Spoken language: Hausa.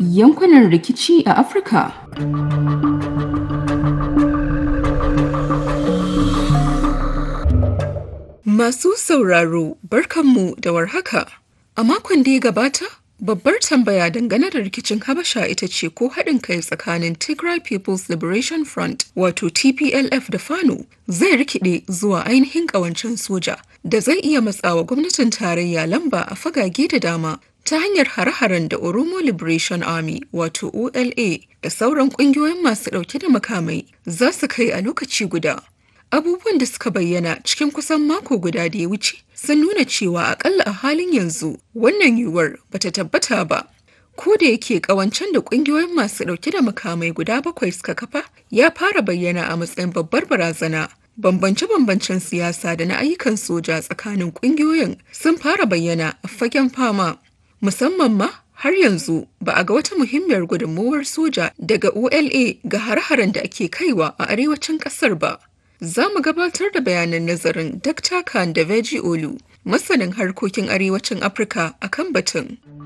yankunan rikici a Afirka. Masu sauraro barkanmu da warhaka. A makon da ya gabata, babbar tambaya dangane da rikicin Habasha ita ce ko haɗin kai tsakanin Tigray People's Liberation Front wato TPLF da Fano zai rikide zuwa ainihin ƙawancen soja da zai iya matsawa gwamnatin tarayya lamba a fagage da dama ta hanyar hare-haren da Oromo Liberation Army wato OLA da sauran ƙungiyoyin masu ɗauke da makamai za su kai a lokaci guda. Abubuwan da suka bayyana cikin kusan mako guda da ya wuce sun nuna cewa akalla a halin yanzu wannan yiwuwar bata tabbata ba. Ko da yake kawancen da kungiyoyin masu dauke da makamai guda bakwai suka kafa ya fara bayyana a matsayin babbar barazana. Bambance-bambancen siyasa da na ayyukan soja tsakanin kungiyoyin sun fara bayyana a fagen fama. Musamman ma har yanzu ba a ga wata muhimmiyar gudunmuwar soja daga OLA ga har-haren da ake kaiwa a arewacin kasar ba. Za mu gabatar da bayanan nazarin Dr. Khan da Veji Olu, masanin harkokin arewacin Afirka a kan batun.